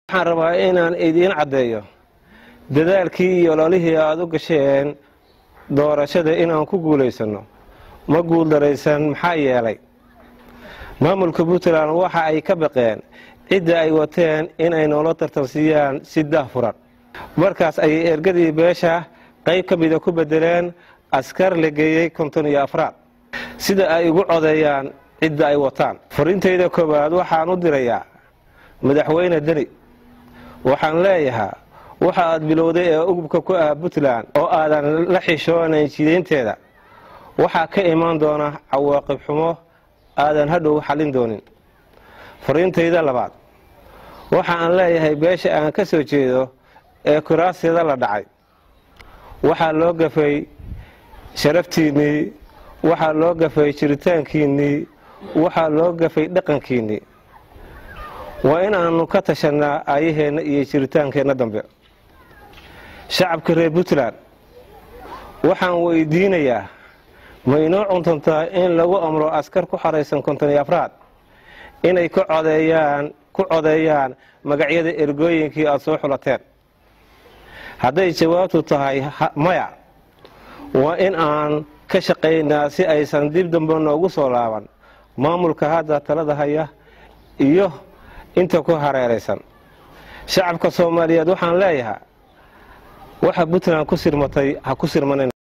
waxaan rabaa inaan idiin caddeeyo dadaalkii iyo ololihii aada u gasheen doorashada inaan ku guulaysanno ma guuldaraysan maxaa yeelay maamulka puntland waxa ay ka baqeen cidda ay wateen inay noola tartansiiyaan si daahfuran markaas ayay ergadii beesha qayb ka mida ku bedeleen askar la geeyey konton iyo afraad sida ay ugu codeeyaan cidda ay wataan fariintayda koowaad waxaan u dirayaa madaxweyne deni waxaan leeyahaa waxa aad bilowday ee ugubka ku ah puntland oo aadan la xishoonayn jidaynteeda waxaa ka imaan doona cawaaqib xumo aadan hadhow xallin doonin fariintayda labaad waxa aan leeyahay beesha aan ka soo jeedo ee kuraasyada la dhacay waxaa loo gafay sharaftiinnii waxaa loo gafay jiritaankiinnii waxaa loo gafay dhaqankiinnii waa in aanu ka tashannaa aayaheenna iyo jiritaankeenna dambe shacabka reer puntland waxaan weydiinayaa ma inoo cuntantaa in lagu amro askar ku xaraysan konton iyo afraad inay ku codeeyaan ku codeeyaan magacyada ergooyinkii aada soo xulateen hadday jawaabtu tahay maya waa in aan ka shaqaynaa si aysan dib dambe noogu soo laaban maamulka hadda talada haya iyo inta ku hareeraysan shacabka soomaaliyeed waxaan leeyahaa waxa puntland ku sirmatay ha ku sirmanan